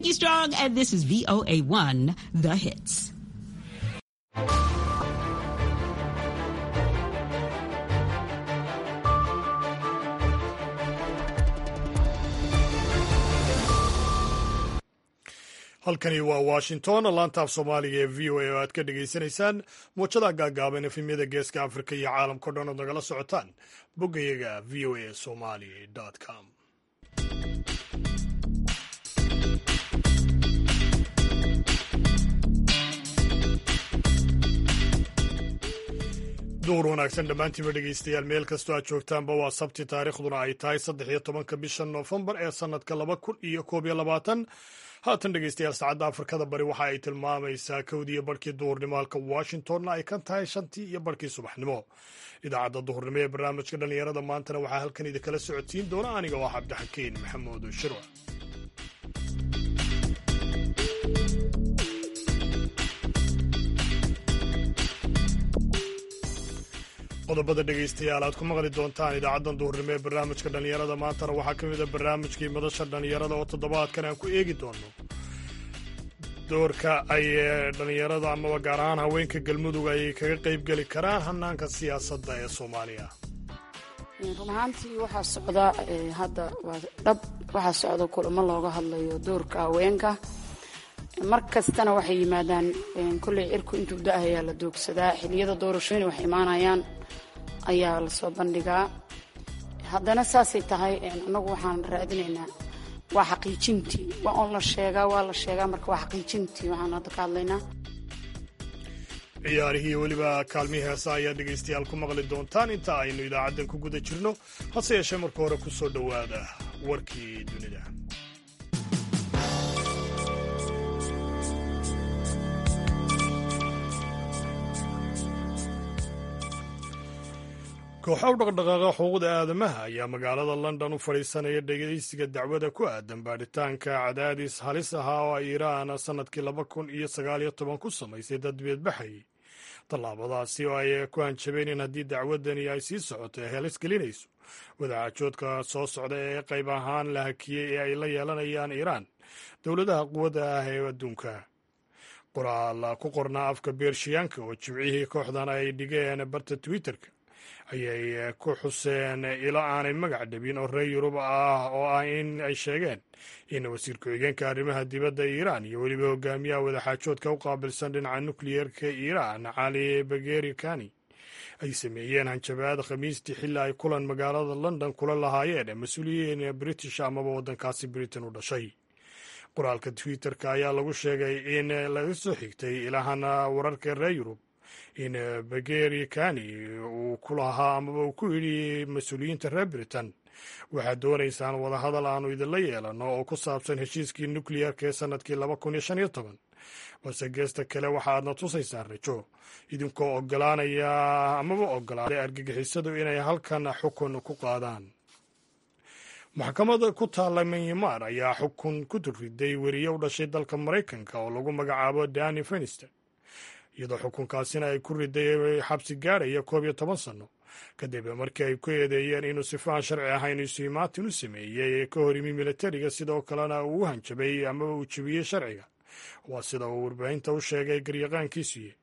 Strong, and this is VOA1, The Hits. halkani waa washington laantaaf soomaaliga ee v o a oo aad ka dhagaysanaysaan muujada gaagaaban efemyada geeska afrika iyo caalamkao dhan ood nagala socotaan boggayaga v o a somali com duur wanaagsan dhammaantiiba dhegaystayaal meel kastoo aad joogtaanba waa sabti taariikhduna ay tahay saddex iyo tobanka bisha noofembar ee sannadka laba kun iyo koob iyo labaatan haatan dhegaystayaal saacadda afrikada bari waxa ay tilmaamaysaa kowdii iyo barhkii duhurnimo halka washingtonna ay ka tahay shantii iyo barhkii subaxnimo idaacadda duhurnimo ee barnaamijka dhallinyarada maantana waxaa halkan idinkala socodsiin doona aniga oo cabdixakiin maxamuud shirwa qodobada dhegaystayaal aad ku maqli doontaan idaacaddan duhurnimo ee barnaamijka dhallinyarada maantana waxaa ka mid a barnaamijkii madasha dhallinyarada oo toddobaadkan aan ku eegi doono doorka ay dhallinyarada amaba gaar ahaan haweenka galmudug ay kaga qaybgeli karaan hanaanka siyaasadda ee soomaaliya run ahaantii waxaa socda hadda waa dhab waxaa socda kulamo looga hadlayo doorka haweenka mar kastana waxay yimaadaan kolley cirku intuu da-ah ayaa la doogsadaa xiliyada doorashooyin wax imaanayaan ayaa lasoo bandhigaa haddana saasay tahay annagu waxaan raadinaynaa waa xaqiijintii waa on la sheegaa waa la sheegaa marka waa xaqiijintii waxaan hadda ka hadlaynaa ciyaarihii weliba kaalmihii heesa ayaa dhegaystayaal ku maqli doontaan inta aynu idaacaddan ku guda jirno hase yeeshee marka hore ku soo dhowaada warkii dunida kooxa u dhaqdhaqaaqa xuquuqda aadamaha ayaa magaalada london u fadhiisanaya dhegaysiga dacwada ku aadan baadhitaanka cadaadis halis ahaa oo ay iiraan sannadkii laba kun iyo sagaaliyo toban ku samaysay dad beedbaxay tallaabadaasi oo ay ku hanjabeen in haddii dacwadani ay sii socoto ee helis gelinayso wadaacajoodka soo socda ee qayb ahaan la hakiyey ee ay la yeelanayaan iiraan dowladaha quwadda ah ee adduunka qoraal ku qornaa afka beershiyaanka oo jimcihii kooxdan ay dhigeen barta twitterka ayay ku xuseen ilo aanay magac dhabin oo reer yurub ah oo ah in ay sheegeen in wasiir ku-xigeenka arrimaha dibadda iiraan iyo weliba hogaamiyaha wadaxaajoodka u qaabilsan dhinaca nukliyeerka iiraan cali bageri kani ay sameeyeen hanjabaad khamiistii xilli ay kulan magaalada london kula lahaayeen mas-uuliyiin british amaba waddankaasi britain u dhashay qoraalka twitterka ayaa lagu sheegay in laga soo xigtay ilahan wararka reer yurub in bageri kani uu ku lahaa amaba uu ku yidhi mas-uuliyiinta reer britain waxaad doonaysaan wadahadal aanu idinla yeelano oo ku saabsan heshiiskii nukliyeerka ee sannadkii laba kun iyo shan iyo toban balse geesta kale waxa aadna tusaysaan rajo idinkoo ogolaanaya amaba ogolaaday argagixisadu inay halkan xukun ku qaadaan maxkamada ku taalla myanmar ayaa xukun ku durriday weriye u dhashay dalka maraykanka oo lagu magacaabo dani fenister iyadoo xukunkaasina ay ku riday xabsi gaadhaya koob iyo toban sanno kadib markii ay ku eedeeyeen inuu sifaan sharci ahayn isuimaatin u sameeyey ee ka hor yimi militariga sidoo kalena uu u hanjabay amaba uu jebiyey sharciga waa sida uu warbaahinta u sheegay garyaqaankiisuye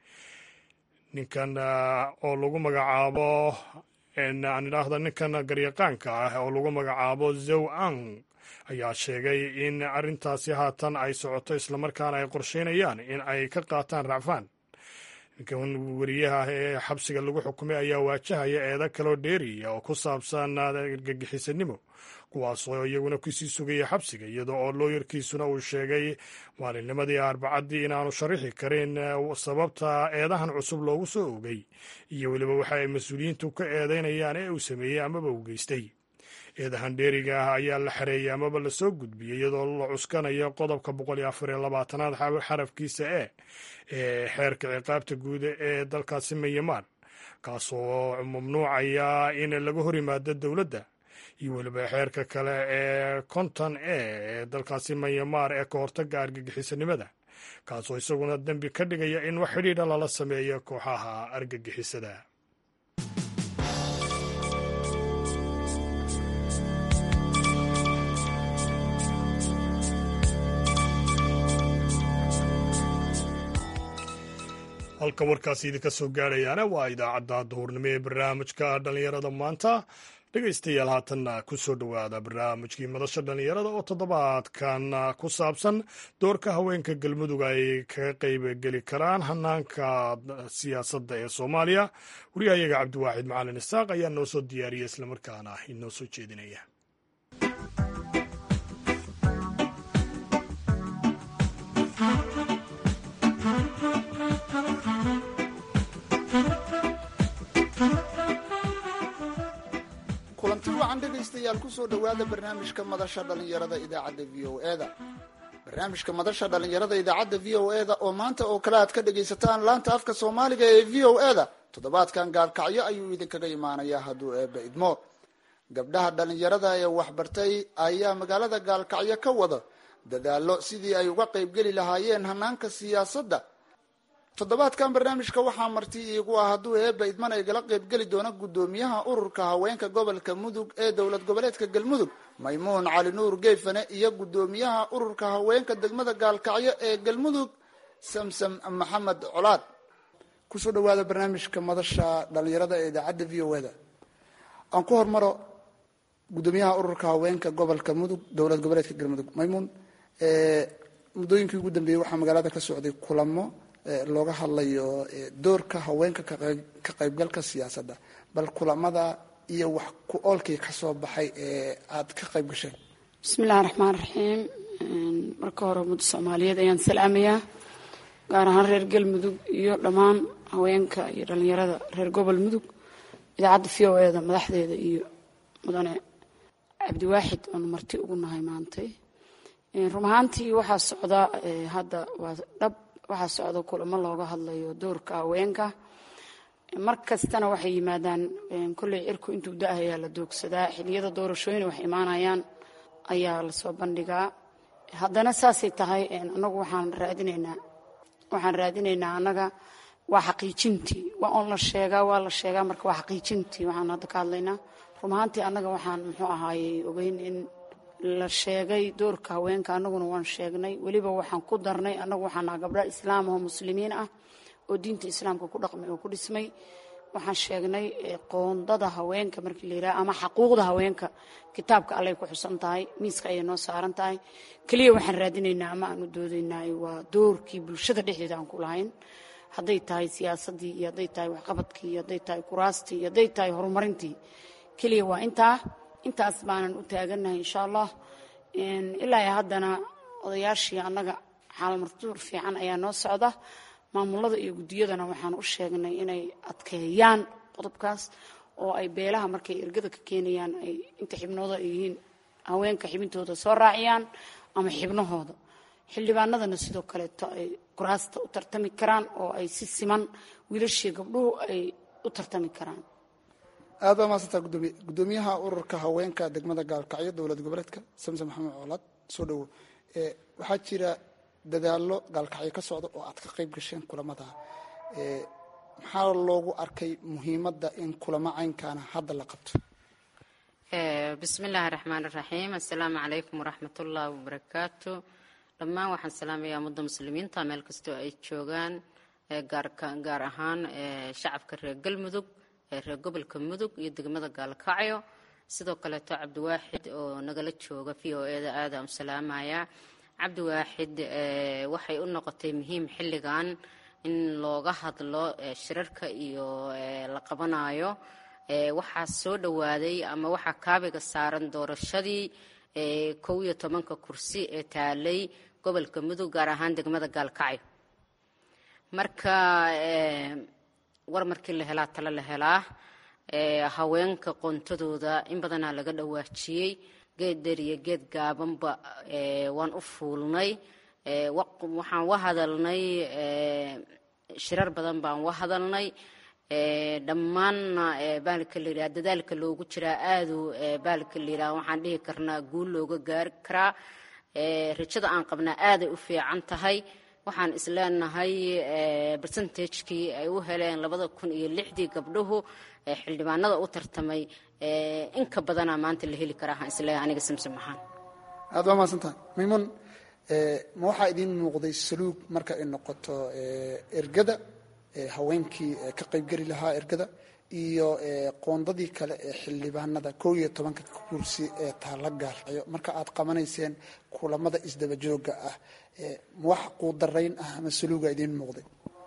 ninkan oo lagu magacaabo aan idhaahda ninkan garyaqaanka ah oo lagu magacaabo zow ang ayaa sheegay in arrintaasi haatan ay socoto islamarkaana ay qorsheynayaan in ay ka qaataan racfaan ninkan weriyaha ee xabsiga lagu xukumay ayaa waajahaya eedo kaloo dheeriya oo ku saabsan argagixisanimo kuwaasoo iyaguna kusii sugaya xabsiga iyadoo oo looyarkiisuna uu sheegay maalinnimadii arbacadii inaanu sharaxi karin sababta eedahan cusub loogu soo ogay iyo weliba waxa ay mas-uuliyiintu ka eedeynayaan ee uu sameeyey amaba uu geystay eedahan dheeriga ah ayaa la xareeyey amaba lasoo gudbiyey iyadoo la cuskanayo qodobka boqol iyo afar iyo labaatanaad xarafkiisa e ee xeerka ciqaabta guud ee dalkaasi myanmar kaasoo mamnuucaya in laga hor yimaado dowladda iyo weliba xeerka kale ee konton e ee dalkaasi myanmar ee ka hortaga argagixisanimada kaasoo isaguna dembi ka dhigaya in wax xidhiidha lala sameeyo kooxaha argagixisada halka warkaasi idinka soo gaadhayaana waa idaacadda duhurnimo ee barnaamijka dhallinyarada maanta dhegaystayaal haatanna ku soo dhowaada barnaamijkii madasha dhallinyarada oo toddobaadkan ku saabsan doorka haweenka galmudug ay kaga qayb geli karaan hanaanka siyaasadda ee soomaaliya wariyahayaga cabdiwaaxid macalin isaaq ayaa noo soo diyaariya islamarkaana inoo soo jeedinaya kulanti wacan dhegaystayaal kusoo dhowaada barnaamijka madasha dhallinyarada idaacadda v o e da barnaamijka madasha dhallinyarada idaacadda v o e da oo maanta oo kale aad ka dhagaysataan laanta afka soomaaliga ee v o e da toddobaadkan gaalkacyo ayuu idinkaga imaanayaa hadduu eebba idmo gabdhaha dhallinyarada ee waxbartay ayaa magaalada gaalkacyo ka wada dadaallo sidii ay uga qaybgeli lahaayeen hanaanka siyaasadda toddobaadkan barnaamijka waxaa marti iigu ah hadduu eebba idman ay gala qaybgeli doona guddoomiyaha ururka haweenka gobolka mudug ee dowlad goboleedka galmudug maymuun cali nuur geefane iyo guddoomiyaha ururka haweenka degmada gaalkacyo ee galmudug samsam maxamed colaad kusoo dhawaada barnaamijka madasha dhalinyarada ee idaacadda v o e da aan ku hormaro guddoomiyaha ururka haweenka gobolka mudug dowlad goboleedka galmudug maymuun muddooyinkii ugu dambeeyey waxaa magaalada ka socday kulamo looga hadlayo doorka haweenka ka qaybgalka siyaasadda bal kulamada iyo wax ku oolkii kasoo baxay ee aada ka qayb gasheen bismillahi raxmaan raxiim marka hore ummadda soomaaliyeed ayaan salaamayaa gaar ahaan reer galmudug iyo dhammaan haweenka iyo dhalinyarada reer gobol mudug idaacadda v o e da madaxdeeda iyo mudane cabdiwaaxid oonu marti ugu nahay maantay run ahaantii waxaa socda hadda waa dhab waxaa socda kulamo looga hadlayo doorka haweenka mar kastana waxay yimaadaan kolley cirku intuu da-ayaa la doogsadaa xiliyada doorashooyin wax imaanayaan ayaa lasoo bandhigaa haddana saasay tahay anagu waxaan raadinaynaa waxaan raadinaynaa annaga waa xaqiijintii waa on la sheegaa waa la sheegaa marka waa xaqiijintii waxaan hadda ka hadlaynaa run ahaantii annaga waxaan muxuu ahaayey ogeyn in la sheegay doorka haweenka annaguna waan sheegnay weliba waxaan ku darnay annagu waxaan naha gabdha islaam oo muslimiin ah oo diinta islaamka ku dhaqmay oo ku dhismay waxaan sheegnay qoondada haweenka markii la yidhaha ama xaquuqda haweenka kitaabka allay ku xusan tahay miiska ayay noo saaran tahay keliya waxaan raadinaynaa ama aan u doodaynaa waa doorkii bulshada dhexdeeda aan ku lahayn hadday tahay siyaasaddii iyo hadday tahay waxqabadkii iyo hadday tahay kuraastii iyo hadday tahay horumarintii keliya waa intaa intaas baanan u taagannahay insha allah ilaa haddana odayaashii annaga xaalmartuur fiican ayaa noo socda maamulada iyo guddiyadana waxaan u sheegnay inay adkeeyaan qodobkaas oo ay beelaha markay ergada ka keenayaan ay inta xibnooda ay yihiin haweenka xibintooda soo raaciyaan ama xibnahooda xildhibaanadana sidoo kaleeto ay kuraasta u tartami karaan oo ay si siman wiilashii gabdhuhu ay u tartami karaan aad baa maadsantaa gudoomiye guddoomiyaha ururka haweenka degmada gaalkacyo dowlad goboleedka samsom maxamed coolaad soo dhowo waxaa jira dadaallo gaalkacyo ka socda oo aad ka qayb gasheen kulamada maxaa loogu arkay muhiimadda in kulamo caynkaana hadda la qabto bismi illaahi raxmaan iraxiim assalaamu calaykum waraxmatullaahi wabarakaatu dhammaan waxaan salaamayaa ummadda muslimiinta meel kastoo ay joogaan gaar ahaan shacabka reer galmudug reer gobolka mudug iyo degmada gaalkacyo sidoo kaleeto cabdiwaaxid oo nagala jooga v o e da aadaan u salaamayaa cabdiwaaxid waxay u noqotay muhiim xilligan in looga hadlo shirarka iyo la qabanayo waxaa soo dhowaaday ama waxaa kaabiga saaran doorashadii kow iyo tobanka kursi ee taalay gobolka mudug gaar ahaan degmada gaalkacyo marka war markii la helaa tale la helaa haweenka qoontadooda in badanaa laga dhawaajiyey geed dheer iyo geed gaabanba waan u fuulnay waxaan wa hadalnay shirar badan baan wa hadalnay dhammaanna baalka la yidhaha dadaalka loogu jiraa aadu baalka la yidhaha waxaan dhihi karnaa guul looga gaari karaa rajada aan qabnaa aaday u fiican tahay waxaan isleenahay bersentajkii ay u heleen labada kun iyo lixdii gabdhuhu xildhibaanada u tartamay inka badanaa maanta la heli karaa isleeyahay aniga samsom ahaan aad baa mahadsantaha maymuun ma waxaa idiin muuqday saluug marka ay noqoto ergada haweenkii ka qaybgeli lahaa ergada iyo qoondadii kale ee xildhibaanada koo iyo tobanka kursi ee taala gaalkayo marka aad qabanayseen kulamada isdaba jooga ah wax quudarayn ah ama saluuga idiin muuqday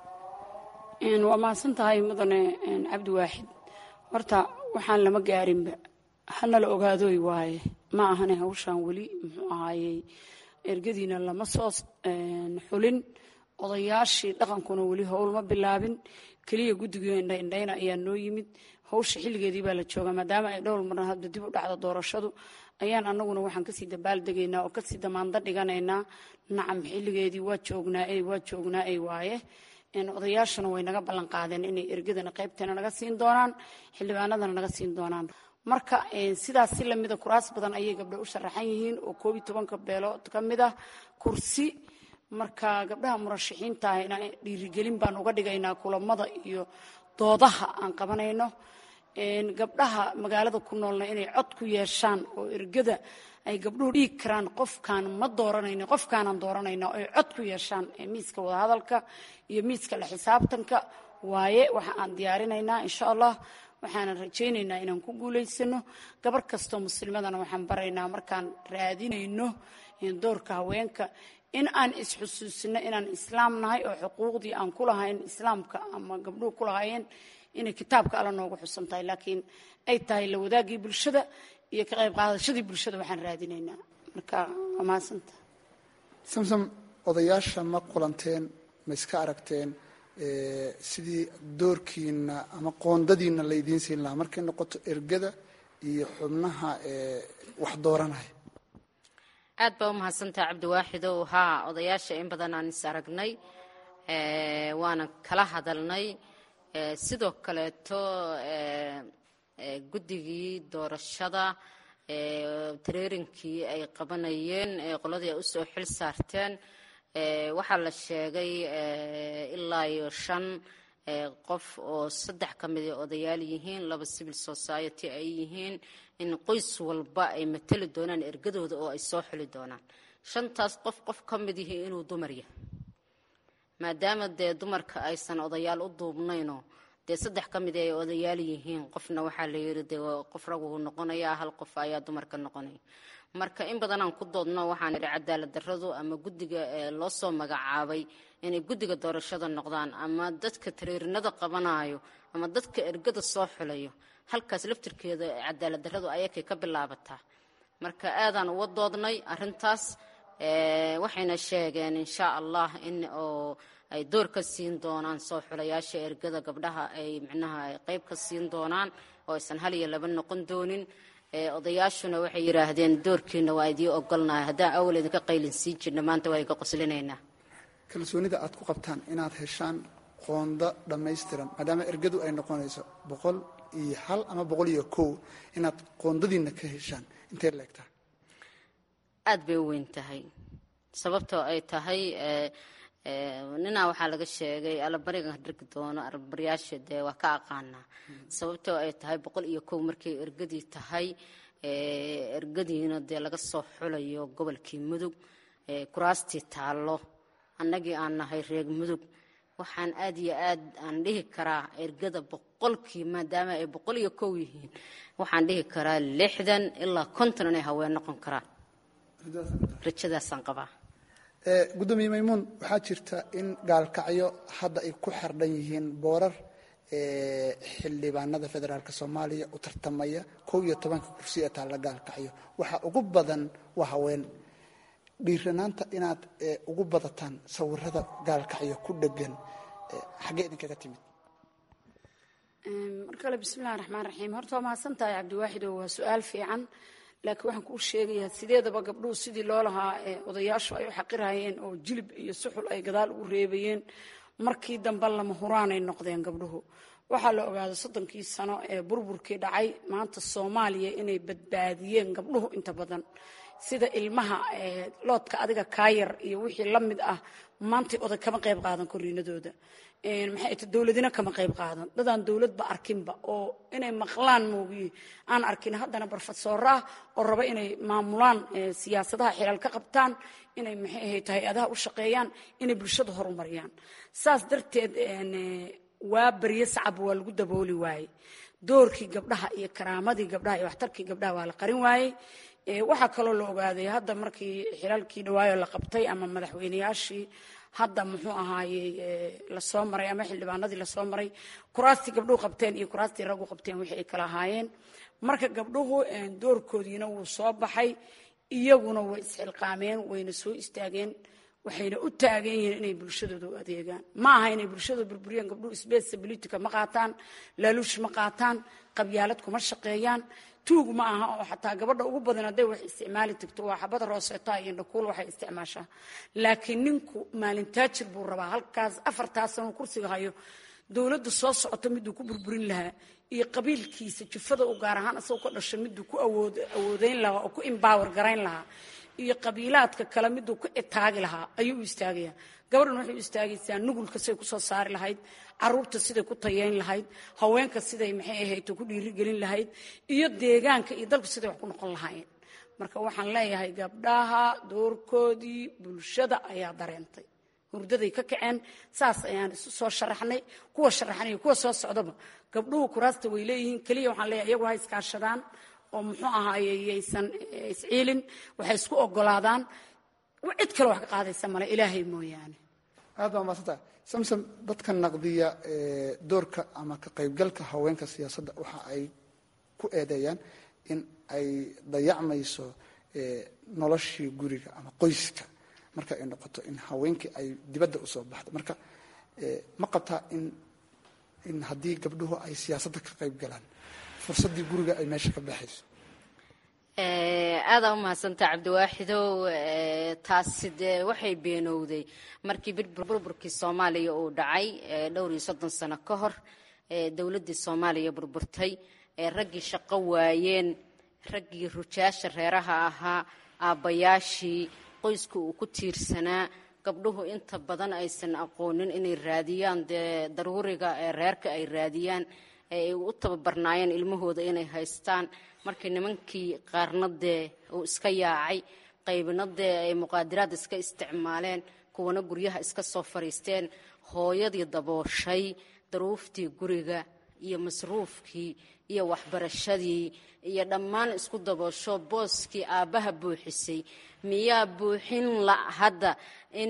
waa mahadsan tahay mudane cabdi waaxid horta waxaan lama gaarinba hanala ogaadoy waaye ma ahane hawshaan weli muxuu ahaayey ergadiina lama soo xulin odayaashii dhaqankuna weli howl ma bilaabin keliya guddigii indhaindhayna ayaa noo yimid hawsha xilligeedii baa la joogaa maadaama ay dhowr marna hadba dib u dhacdo doorashadu ayaan anaguna waxaan kasii dabaaldegaynaa oo kasii damaando dhiganaynaa nacam xilligeedii waa joognaa waa joognaa ay waaye odayaashuna way naga ballan qaadeen inay ergadana qaybteena naga siin doonaan xildhibaanadana naga siin doonaan marka sidaas si lamida kuraas badan ayay gabdho u sharaxan yihiin oo koob iyo tobanka beelood ka mid ah kursi marka gabdhaha murashaxiinta ahna dhiirigelin baan uga dhigaynaa kulamada iyo doodaha aan qabanayno gabdhaha magaalada ku noolna inay cod ku yeeshaan oo ergada ay gabdhuhu dhiigi karaan qofkaan ma dooranayno qofkaanaan dooranayna ay cod ku yeeshaan miiska wadahadalka iyo miiska la xisaabtanka waaye waxa aan diyaarinaynaa insha allah waxaanan rajaynaynaa inaan ku guulaysano gabar kastoo muslimadana waxaan baraynaa markaan raadinayno doorka haweenka in aan isxusuusino inaan islaam nahay oo xuquuqdii aan ku lahayn islaamka ama gabdhuhu ku lahaayeen inay kitaabka alla noogu xusan tahay laakiin ay tahay la wadaagii bulshada iyo ka qayb qaadashadii bulshada waxaan raadinaynaa marka waa mahadsanta samsam odayaasha ma kulanteen ma iska aragteen sidii doorkiina ama qoondadiina laydiin siin lahaa markay noqoto ergada iyo xubnaha wax dooranaya aad baa u mahadsantaha cabdiwaaxidow haa odayaasha in badan aan is aragnay waana kala hadalnay sidoo kaleeto guddigii doorashada tareerinkii ay qabanayeen qoladii ay usoo xil saarteen waxaa la sheegay ilaa iyo shan qof oo saddex ka mid ay odayaal yihiin laba civil society ay yihiin in qoys walba ay matali doonaan ergadooda oo ay soo xuli doonaan shantaas qof qof ka mid yihi inuu dumar yahay maadaama dee dumarka aysan odayaal u duubnaynoo dee saddex ka mid ay odayaal yihiin qofna waxaa la yidhi dee qof raguu noqonayaa hal qof ayaa dumarka noqonaya marka in badanaan ku doodno waxaan idhi cadaalad darradu ama guddiga loo soo magacaabay inay guddiga doorashada noqdaan ama dadka tareerinada qabanayo ama dadka ergada soo xulayo halkaas laftirkeeda cadaalad darradu ayakay ka bilaabataa marka aadaan uga doodnay arintaas waxayna sheegeen insha allah in oo ay door ka siin doonaan soo xulayaasha ergada gabdhaha ay micnaha ay qayb ka siin doonaan oo aysan hal iyo laba noqon doonin odayaashuna waxay yidhaahdeen doorkiina waa idii ogolnahay haddaan awal idinka qaylin siin jirna maanta waa idinka qoslinaynaa kalsoonida aad ku qabtaan inaad heshaan qoondo dhammaystiran maadaama ergadu ay noqonayso boqol iyo hal ama boqol iyo kow inaad qoondadiina ka heshaan intee leegtaa aad bay u weyn tahay sababtoo ay tahay ninaa waxaa laga sheegay allabariga dhirgi doono allabaryaasha dee waa ka aqaanaa sababtoo ay tahay boqol iyo kow markay ergadii tahay ergadiina dee laga soo xulayo gobolkii mudug kuraastii taallo annagii aan nahay reeg mudug waxaan aad iyo aad aan dhihi karaa ergada boqolkii maadaama ay boqol iyo kow yihiin waxaan dhihi karaa lixdan ilaa konton inay haween noqon karaan rajadaasaan qabaa gudoomiye maymuun waxaa jirta in gaalkacyo hadda ay ku xardhan yihiin boorar xildhibaanada federaalk soomaaliya u tartamaya kow iyo tobanka kursi ee taalla gaalkacyo waxaa ugu badan waa haween dhiiranaanta inaad ugu badataan sawirada gaalkacyo ku dhegan xaggee idinkaga timid mar kale bismillahi raxmaan raxiim horta waa mahadsan tahay cabdiwaaxido waa su-aal fiican laakiin waxaan kuu sheegayaa sideedaba gabdhuhu sidii loo lahaa odayaashu ay u xaqirayeen oo jilib iyo suxul ay gadaal ugu reebayeen markii dambe lama huraanay noqdeen gabdhuhu waxaa la ogaaday soddonkii sano ee burburkii dhacay maanta soomaaliya inay badbaadiyeen gabdhuhu inta badan sida ilmaha loodka adiga kaayar iyo wixii la mid ah maantay oday kama qayb qaadan koriinadooda maxay ta dowladina kama qayb qaadan dadaan dowladba arkinba oo inay maqlaan moogiye aan arkin haddana barfadsoora ah oo raba inay maamulaan siyaasadaha xilal ka qabtaan inay maxay ahayd hay-adaha u shaqeeyaan inay bulshada horumariyaan saas darteed waa baryo sacab waa lagu dabooli waaye doorkii gabdhaha iyo karaamadii gabdhaha iyo waxtarkii gabdhaha waa la qarin waayey waxaa kaloo la ogaaday hadda markii xilaalkii dhawaayo la qabtay ama madaxweyneyaashii hadda muxuu ahaayey lasoo maray ama xildhibaanadii lasoo maray kuraastii gabdhuhu qabteen iyo kuraastii raggu qabteen wixii ay kala ahaayeen marka gabdhuhu doorkoodiina wuu soo baxay iyaguna way isxilqaameen wayna soo istaageen waxayna u taagan yihiin inay bulshadooda u adeegaan ma aha inay bulshadooda burburiyaan gabdhuhu sbesa politica ma qaataan laaluush ma qaataan qabyaalad kuma shaqeeyaan tuug ma aha oo xataa gabadha ugu badan hadday wax isticmaali tagto waa xabada rooseetaa iyo dhakuul waxay isticmaashaa laakiin ninku maalintaajir buu rabaa halkaas afartaas sano kursiga hayo dowladda soo socota miduu ku burburin lahaa iyo qabiilkiisa jufada u gaar ahaan isagoo ka dhasho miduu ku awoodeyn lahaa oo ku embower garayn lahaa iyo qabiilaadka kale miduu ku itaagi lahaa ayuu u istaagayaa gabadhan waxay u istaagaysaa nugulka siday kusoo saari lahayd caruurta siday ku tayeyn lahayd haweenka siday maxay ahayd ku dhiirigelin lahayd iyo deegaanka iyo dalku siday wax ku noqon lahaayeen marka waxaan leeyahay gabdhaha doorkoodii bulshada ayaa dareentay hurdaday ka kaceen saas ayaan isu soo sharaxnay kuwa sharaxnay kuwa soo socdaba gabdhuhu kuraasta way leeyihiin keliya waxaan leeyahay iyagu ha iskaashadaan oo muxuu ahaaye yaysan isciilin waxay isku ogolaadaan cid kale wax ka qaadaysa male ilaahay mooyaane aad baa maadsantaha samsom dadka naqdiya doorka ama ka qaybgalka haweenka siyaasadda waxa ay ku eedeeyaan in ay dayacmayso noloshii guriga ama qoyska marka ay noqoto in haweenkii ay dibadda usoo baxdo marka ma qabtaa in in haddii gabdhuhu ay siyaasadda ka qayb galaan fursaddii guriga ay meesha ka baxayso aadaa u mahadsantaa cabdiwaaxidow taasi dee waxay beenowday markii burburkii soomaaliya uu dhacay dhowr iyo soddon sano ka hor dowladdii soomaaliya burburtay raggii shaqo waayeen raggii rujaasha reeraha ahaa aabbayaashii qoyska uu ku tiirsanaa gabdhuhu inta badan aysan aqoonin inay raadiyaan dee daruuriga ee reerka ay raadiyaan ay u tababarnaayeen ilmahooda inay haystaan markii nimankii qaarna dee uu iska yaacay qaybna dee ay muqaadiraad iska isticmaaleen kuwana guryaha iska soo fadhiisteen hooyadii dabooshay daruuftii guriga iyo masruufkii iyo waxbarashadii iyo dhammaan isku daboosho booskii aabbaha buuxisay miyaa buuxin la hadda in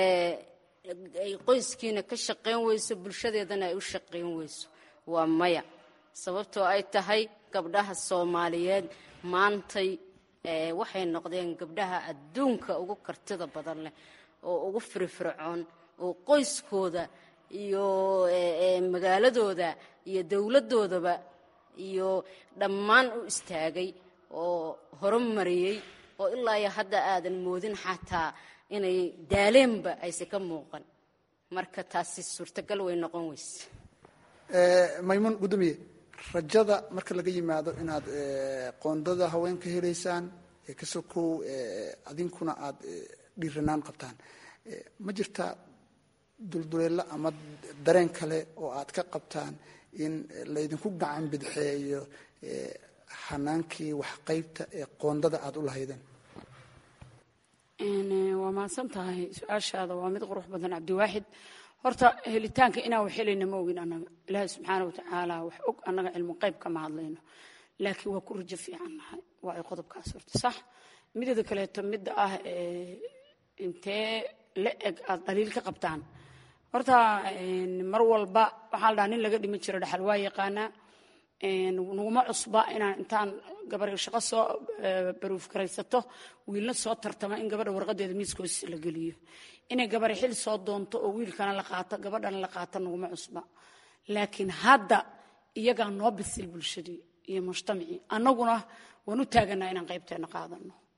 ay qoyskiina ka shaqayn weyso bulshadeedana ay u shaqayn weyso waa maya sababtoo ay tahay gabdhaha soomaaliyeed maantay waxay noqdeen gabdhaha adduunka ugu kartida badan leh oo ugu firfircoon oo qoyskooda iyo magaaladooda iyo dowladdoodaba iyo dhammaan u istaagay oo horumariyey oo ilaa iyo hadda aadan moodin xataa inay daaleenba ayse ka muuqan marka taasi suurtagal way noqon weyse maymuun gudoomiye rajada marka laga yimaado inaad qoondada haweenka helaysaan kasokow adinkuna aad dhiiranaan qabtaan ma jirtaa dulduleelo ama dareen kale oo aad ka qabtaan in laydinku gacan bidxeeyo hanaankii waxqaybta ee qoondada aada u lahaydeen waa mahadsan tahay su-aashaada waa mid qurux badan cabdiwaaxid horta helitaanka inaan wax helayna ma ogin annaga ilaahay subxaana watacaala wax og annaga cilmu qayb kama hadlayno laakiin waa ku rajo fiican nahay waa ay qodobkaas horta sax mideeda kaleeto midda ah intee la eg aada dhaliil ka qabtaan horta mar walba waxaa la dhaha nin laga dhiman jiro dhaxal waa yaqaanaa naguma cusba inaan intaan gabar shaqo soo baruuf garaysato wiilna soo tartama in gabadha warqadeeda miiskoos la geliyo inay gabar xil soo doonto oo wiilkana la qaato gabadhana la qaato naguma cusba laakiin hadda iyagaa noo bisil bulshadii iyo mujtamacii annaguna waan u taaganaa inaan qaybteena qaadano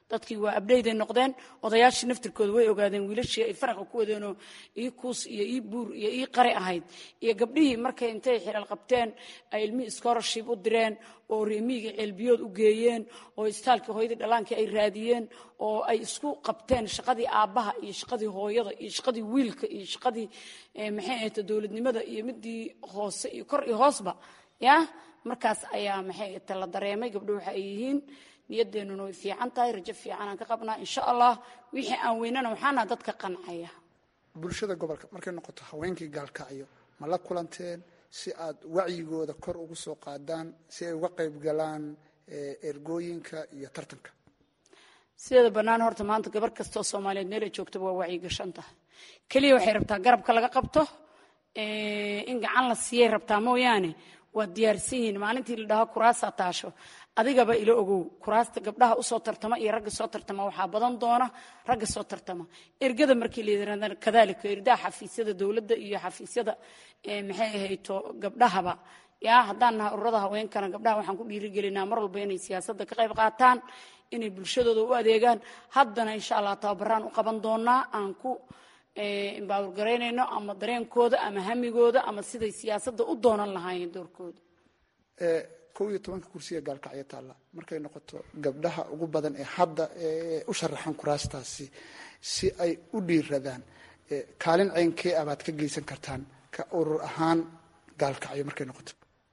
dadkii waa abdheyday noqdeen odayaashii naftirkooda way ogaadeen wiilashii ay faraqa ku wadeenoo ii kuus iyo ii buur iyo ii qari ahayd iyo gabdhihii markay intay xilal qabteen ay ilmihii scholarship u direen oo reemiyiga ceelbiyood u geeyeen oo istaalkii hooyadii dhallaankii ay raadiyeen oo ay isku qabteen shaqadii aabbaha iyo shaqadii hooyada iyo shaqadii wiilka iyo shaqadii maxay ahayta dowladnimada iyo midii hoose iyo kor iyo hoosba ya markaas ayaa maxay ahayta la dareemay gabdho waxa ay yihiin niyadeennuna way fiican tahay rajo fiicanaan ka qabnaa insha allah wixii aan weynana waxaana dadka qancaya bulshada gobolka markay noqoto haweenkii gaalkacyo ma la kulanteen si aad wacyigooda kor ugu soo qaadaan si ay uga qayb galaan ergooyinka iyo tartanka sideeda bannaan horta maanta gabar kastoo soomaaliyeed meelay joogtaba waa wacyigashan tahay keliya waxay rabtaa garabka laga qabto in gacan la siiyay rabtaa mooyaane waa diyaarsan yihiin maalintii la dhaho kuraasaa taasho adigaba ila ogow kuraasta gabdhaha usoo tartama iyo ragga soo tartama waxaa badan doona ragga soo tartama ergada markii la yidhahda kadalika erdaha xafiisyada dowladda iyo xafiisyada maxay ahayto gabdhahaba yaa haddaan nahay ururada haweenkana gabdhaha waxaan ku dhiirigelinaa mar walba inay siyaasadda ka qayb qaataan inay bulshadooda u adeegaan haddana insha allah tababaraan u qaban doonaa aan ku imbaawurgaraynayno ama dareenkooda ama hamigooda ama siday siyaasadda u doonan lahaayeen doorkooda kow iyo tobanka kursiga gaalkacyo taalla markay noqoto gabdhaha ugu badan ee hadda u sharaxan kuraastaasi si ay u dhiiradaan kaalin ceynkee ah baad ka geysan kartaan ka urur ahaan gaalkacyo markay noqoto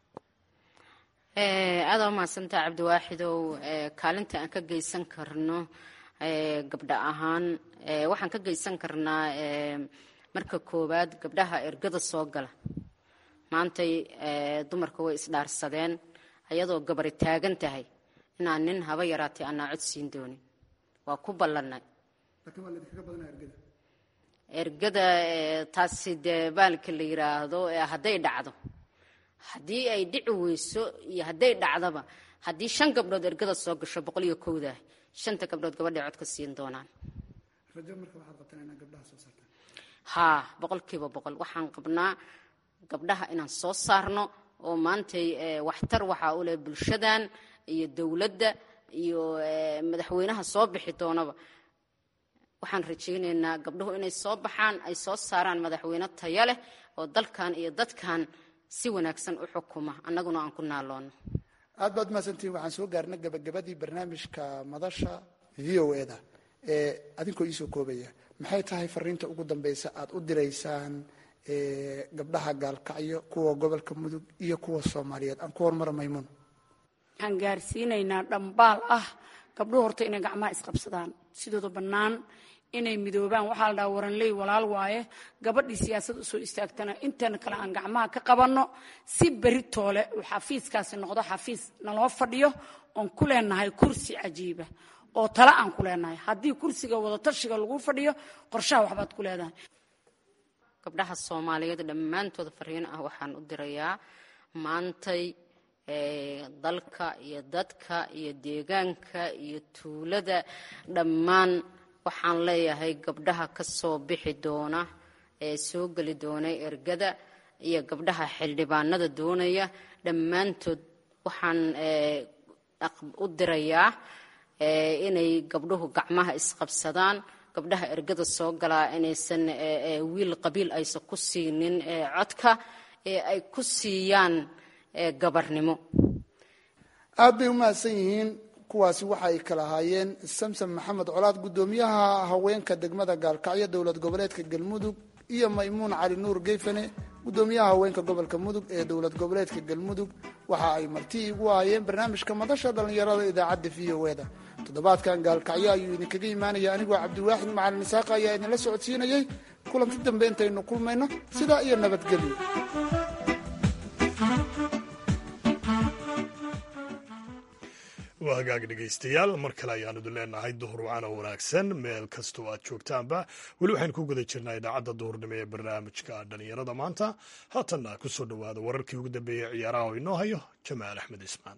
aada u mahadsantaa cabdiwaaxidow kaalinta aan ka geysan karno gabdha ahaan waxaan ka geysan karnaa marka koowaad gabdhaha ergada soo gala maantay dumarka way isdhaarsadeen ayadoo gabari taagan tahay inaan nin haba yaraatay aanaa cod siin doonin waa ku ballannay ergada taasi dee baalka la yiraahdo hadday dhacdo haddii ay dhici weyso iyo hadday dhacdaba haddii shan gabdhood ergada soo gasho boqol iyo kowdah shanta gabdhood gabadhay cod ka siin doonaan haa boqolkiiba boqol waxaan qabnaa gabdhaha inaan soo saarno oo maantay waxtar waxaa u leh bulshadan iyo dowladda iyo madaxweynaha soo bixi doonaba waxaan rajaynaynaa gabdhuhu inay soo baxaan ay soo saaraan madaxweyne taya leh oo dalkan iyo dadkan si wanaagsan u xukuma annaguna aan ku naaloono aad baad mahadsantihin waxaan soo gaarna gabagabadii barnaamijka madasha v o eda adinkoo iisoo koobaya maxay tahay fariinta ugu dambeysa aad u diraysaan gabdhaha gaalkacyo kuwa gobolka mudug iyo kuwa soomaaliyeed aan ku hormara maymuun waxaan gaarsiinaynaa dhambaal ah gabdhuhu horta inay gacmaha isqabsadaan sidooda bannaan inay midoobaan waxaa la dhaha waranley walaal waaye gabadhii siyaasad usoo istaagtana inteena kale aan gacmaha ka qabanno si beri toole uu xafiiskaasi noqdo xafiis naloo fadhiyo oon ku leenahay kursi cajiiba oo tale aan ku leenahay haddii kursiga wadatashiga lagu fadhiyo qorshaha waxbaad ku leedahay gabdhaha soomaaliyeed dhammaantooda fariin ah waxaan u dirayaa maantay dalka iyo dadka iyo deegaanka iyo tuulada dhammaan waxaan leeyahay gabdhaha ka soo bixi doona ee soo geli doona ergada iyo gabdhaha xildhibaanada doonaya dhammaantood waxaan u dirayaa inay gabdhuhu gacmaha isqabsadaan gabdhaha ergada soo galaa inaysan wiil qabiil aysan ku siinin codka ee ay ku siiyaan gabarnimo aad bay u mahadsan yihiin kuwaasi waxa ay kala ahaayeen samsom maxamed colaad guddoomiyaha haweenka degmada gaalkacyo dowlad goboleedka galmudug iyo maymuun cali nuur geyfane guddoomiyaha haweenka gobolka mudug ee dowlad goboleedka galmudug waxa ay marti igu ahaayeen barnaamijka madasha dhallinyarada idaacadda v o eda toddobaadkan gaalkacyo ayuu idinkaga imaanaya anigoo cabdiwaaxid macalin isaaqa ayaa idinla socodsiinayay kulanti dambe intaynu kulmayno sidaa iyo nabadgelyo waa hagaag dhegaystayaal mar kale ayaanu idin leenahay duhur wacana wanaagsan meel kastoo aad joogtaanba weli waxaynu ku guda jirnaa idaacadda duhurnimo ee barnaamijka dhallinyarada maanta haatanna ku soo dhowaada wararkii ugu dambeeyey ciyaaraha oo inoo hayo jamaal axmed ismaan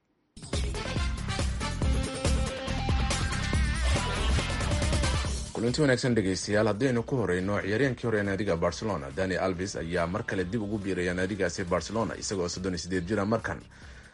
kulanti wanaagsan dhegaystayaal haddaynu ku horeyno ciyaaryahankii hore ee naadiga barcelona dani alvis ayaa mar kale dib ugu biiraya naadigaasi barcelona isagoo soddon iyo sideed jira markan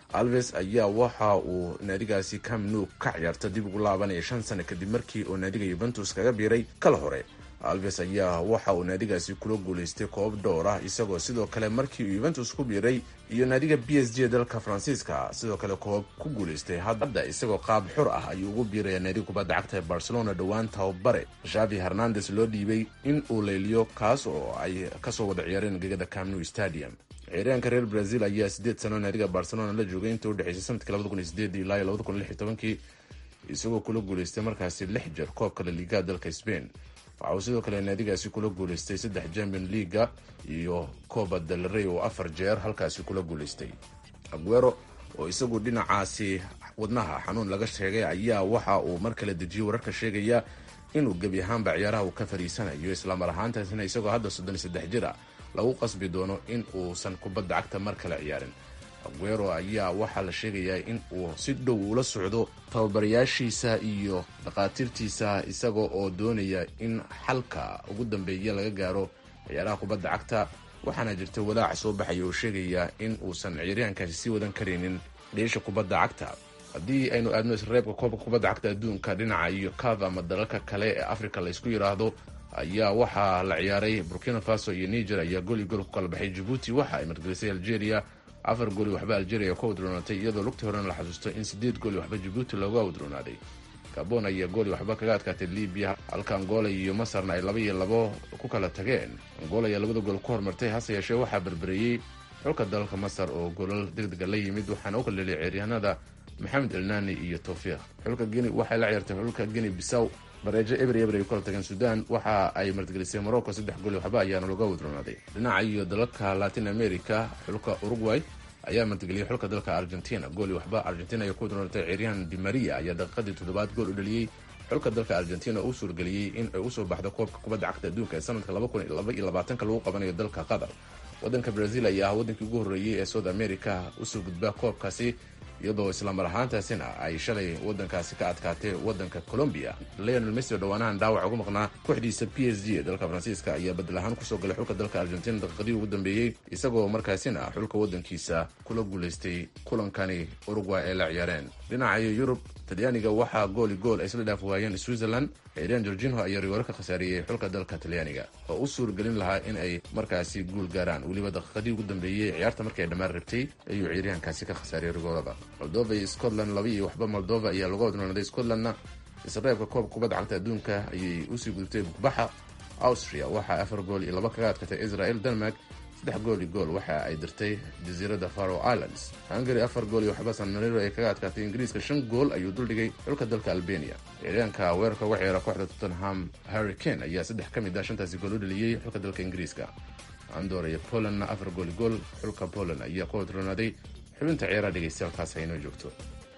alves ayaa waxa uu naadigaasi camnu ka ciyaarta dib ugu laabanaya shan sano kadib markii uu naadiga yuventus kaga biiray kala hore alves ayaa waxa uu naadigaasi kula guulaystay koob dhowr ah isagoo sidoo kale markii uu yuventus ku biiray iyo naadiga b s g dalka faransiiska sidoo kale koob ku guulaystay hadda isagoo qaab xur ah ayuu ugu biiraya naadiga kubadda cagta ee barcelona dhowaan tababare shavi hernandes loo dhiibay in uu leyliyo kaas oo ay kasoo wada ciyaareen gegada camnu stadium ciyaaryahanka reer brazil ayaa sideed sano naadiga barcelona la joogay inta udhexeysay sanadkii labada kun iyo sideed ilaa labada kun lix iyo tobankii isagoo kula guulaystay markaasi lix jeer koobka la liigaha dalka spain waxa uu sidoo kale naadigaasi kula guulaystay saddex champion leaga iyo coba del rey oo afar jeer halkaasi kula guulaystay aguero oo isagu dhinacaasi wadnaha xanuun laga sheegay ayaa waxa uu mar kale dejiyey wararka sheegaya inuu gebi ahaanba ciyaaraha uu ka fadhiisanayo islamar ahaantaasina isagoo hadda soddon iyo saddex jir ah lagu qasbi doono in uusan kubadda cagta mar kale ciyaarin aguero ayaa waxaa la sheegayaa in uu si dhow ula socdo tababarayaashiisa iyo dhakhaatiirtiisa isaga oo doonaya in xalka ugu dambeeya laga gaaro ciyaaraha kubadda cagta waxaana jirta walaac soo baxaya oo sheegaya in uusan ciyaaryahankaasi sii wadan karaynin dheesha kubadda cagta haddii aynu aadno isreebka koobka kubadda cagta adduunka dhinaca iyo caf ama dalalka kale ee africa laysku yidhaahdo ayaa waxaa la ciyaaray burkina faso iyo niger ayaa gool iyo gool ku kala baxay jibuuti waxa ay margelisay algeria afar gooli waxba algeria ku awdroonatay iyadoo lugtii horena la xasuusto in sideed gooli waxba jibuuti looga awdroonaaday gabon ayaa gooli waxba kaga adkaatay libiya halka angola iyo masarna ay laba iyo labo ku kala tageen angola ayaa labada gool ku hormartay hase yeeshee waxaa berbereeyey xulka dalalka masar oo goolal degdega la yimid waxaana u kaleelay ciyaaryahanada maxamed elnani iyo towfiiq xulka geni waxay la ciyaartay xulka geni bisaw bareejo eber eber ay ku kala tageen sudan waxa ay martigelisay morocco saddex gooli waxba ayaana looga wadroonaaday dhinaca iyo dalalka latin america xulka uruguay ayaa martigeliyey xulka dalka argentina gooli waxba argentina ay ku wadroonatay ciyaaryahan di maria ayaa daqiiqadii toddobaad gool u dhaliyey xulka dalka argentina uu suurgeliyey in ay usoo baxdo koobka kubadda cagta adduunka ee sanadka laba kun laba iyo labaatanka lagu qabanayo dalka qatar waddanka brazil ayaa ah waddankii ugu horreeyey ee south america usoo gudba koobkaasi iyadoo islamar ahaantaasina ay shalay wadankaasi ka adkaatay wadanka colombia leonel messi oo dhowaanahan dhaawac ugu maqnaa kooxdiisa p s g ee dalka faransiiska ayaa badel ahaan kusoo galay xulka dalka argentina daqiiqadii ugu dambeeyey isagoo markaasina xulka wadankiisa kula guulaystay kulankani uruguay ay la ciyaareen dhinacayo yurub talyaaniga waxaa gooli gool ay isla dhaaf waayeen switzerland ciiraan gorginho ayaa rigoore ka khasaariyey xulka dalka talyaaniga oo u suurgelin lahaa in ay markaasi guul gaaraan weliba daqiiqadii ugu dambeeyey ciyaarta markay dhammaan rabtay ayuu ciiryahankaasi ka khasaariyey rigoorada moldova iyo scotland laba iyo waxba moldova ayaa lagu wadnoonaaday scotlandna isreebka koobka kubadda cagta adduunka ayay usii gudubtay bugbaxa austria waxaa afar gool iyo laba kaga adkatay israel denmark saddex gool iyo gool waxa ay dirtay jasiiradda faro islands hungary afar gool iyo waxba san mariro ay kaga adkaatay ingiriiska shan gool ayuu duldhigay xulka dalka albania ciyaaryaanka weerarka uga ciyaara kooxda tottenham harry kane ayaa saddex ka mid ah shantaasi gool u dhaliyey xulka dalka ingiriiska andor iyo polandna afar gool gool xulka poland ayaa ku wadroonaaday xubinta ciyaaraha dhegeystayaalkaas haynoo joogto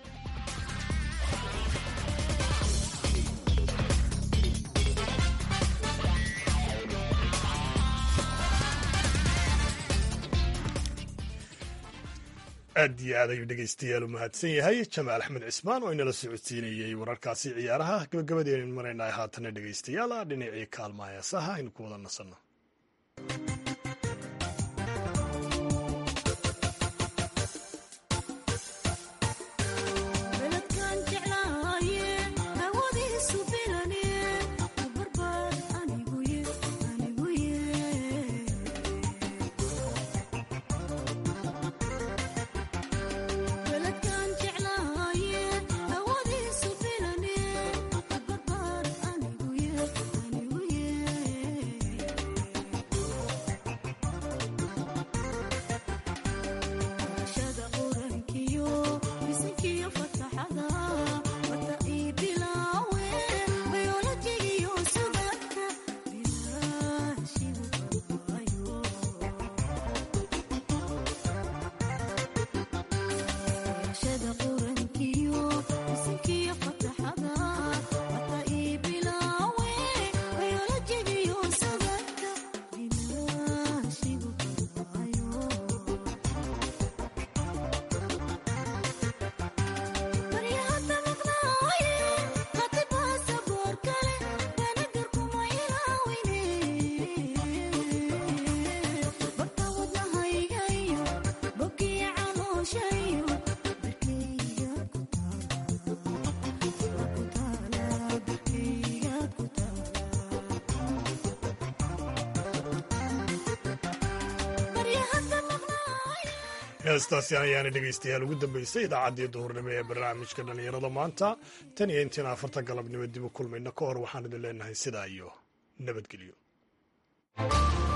aad iyo aad ayuu dhegaystayaal u mahadsan yahay jamaal axmed cismaan oo inala socodsiinayey wararkaasi ciyaaraha gabagabadeenu maraynahay haatana dhegaystayaal dhinacii kaalmaha heesaha aynu ku wada nasanno heestaasi ayaana dhegaystayaal ugu dambeysay idaacaddii duhurnimo ee barnaamijka dhallinyarada maanta tan iyo intiina afarta galabnimo dib u kulmayna ka hor waxaan idin leenahay sidaa iyo nabadgelyo